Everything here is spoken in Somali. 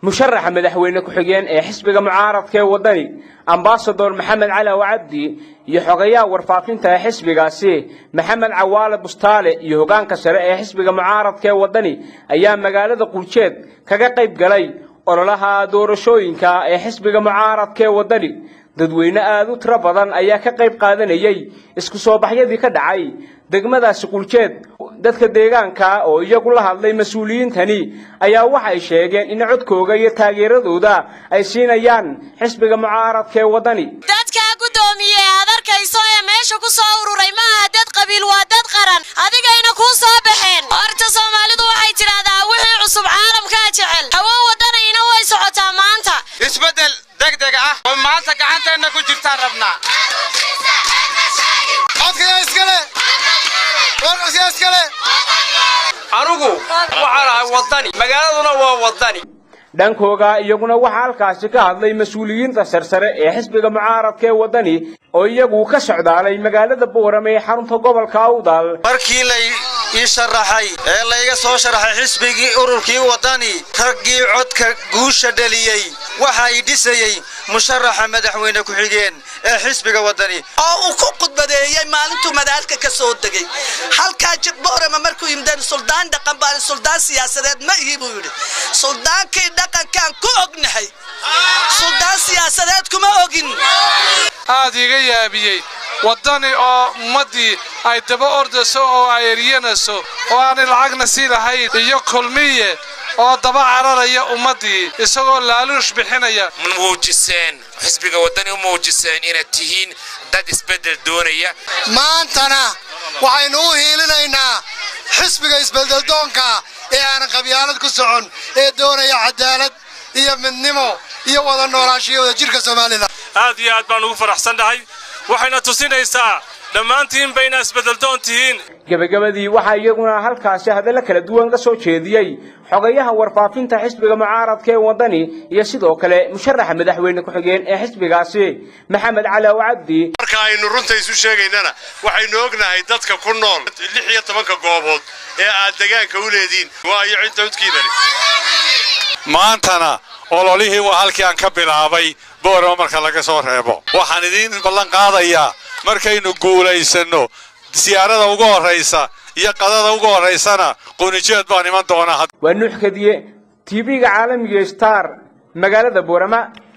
musharaxa madaxweyne ku-xigeen ee xisbiga mucaaradka ee waddani ambasador maxamed cali awcabdi iyo xogayaha warfaafinta ee xisbigaasi maxamed cawaale bustaale iyo hoggaanka sare ee xisbiga mucaaradka ee waddani ayaa magaalada quljeed kaga qayb galay ololaha doorashooyinka ee xisbiga mucaaradka ee waddani dadweyne aada u tiro badan ayaa ka qayb qaadanayay isku soo baxyadii ka dhacay degmadaasi quljeed dadka deegaanka oo iyagu la hadlay mas-uuliyiintani ayaa waxay sheegeen in codkooga iyo taageeradooda ay siinayaan xisbiga mucaaradka ee waddani dadkaa guddoomiye aad arkayso ee meesha ku soo ururay ma aha dad qabiil waa dad qaran adigayna kuu soo baxeen horta soomaalidu waxay tidhaahdaa wixii cusub caalamkaa jecel hawo waddanayna way socotaa maanta isbeddel degdeg ah oo maanta gacanteenna ku jirtaan rabnaa anugu waxaan ahay waddani magaaladuna waa waddani dhankooga iyaguna waxaa halkaasi ka hadlay mas-uuliyiinta sarsare ee xisbiga mucaaradka ee waddani oo iyagu ka socdaalay magaalada boorame ee xarunta gobolka awdal markii lay ii sharaxay ee layga soo sharaxay xisbigii ururkii waddani raggii codka guusha dhaliyey waxa i dhisayey musharaxa madaxweyne ku-xigeen ee xisbiga waddani oo uu ku khudbadeeyey maalintuu madaalka ka soo degay halkaa jibboorama markuu yimideen suldaan dhaqan baan suldaan siyaasadeed ma ihi buu yidhi suldaankii dhaqankaan ku ognahay suldaan siyaasadeed kuma ogin aad iga yaabiyey waddani oo ummaddii ay daba ordayso oo ay eryanayso oo aanay lacagna sii lahayn iyo kulmiye oo daba cararaya ummaddii isagoo laaluush bixinaya muujiseen xisbiga waddani u muujiseen inaad tihiin dad isbeddel doonaya maantana waxaynu u hiilinaynaa xisbiga isbeddeldoonka ee aanan qabyaalad ku socon ee doonaya cadaalad iyo midnimo iyo wada noolaanshiyo wada jirka somalilan aad iyo aad baan ugu faraxsannahay waxayna tusinaysaa dhammaantiin bayna isbeddeldoon tihiin gebagabadii waxaa iyaguna halkaasi hadallo kala duwan ka soo jeediyey xogayaha warfaafinta xisbiga mucaaradka ee waddani iyo sidoo kale musharaxa madaxweyne ku-xigeen ee xisbigaasi maxamed cali awcabdi marka aynu runta isu sheegaynana waxaynu ognahay dadka ku nool lix iyo tobanka goobood ee aad degaanka u leediin waayo cidda udkiinani maantana ololihii waa halkii aan ka bilaabay boorama marka laga soo reebo waxaan idiin ballan qaadayaa markaynu guulaysanno siyaarada ugu horraysa iyo qadada ugu horraysana qunijeed baan iman doonaa waa nuux kadiye tv-ga caalamiga star magaalada boorama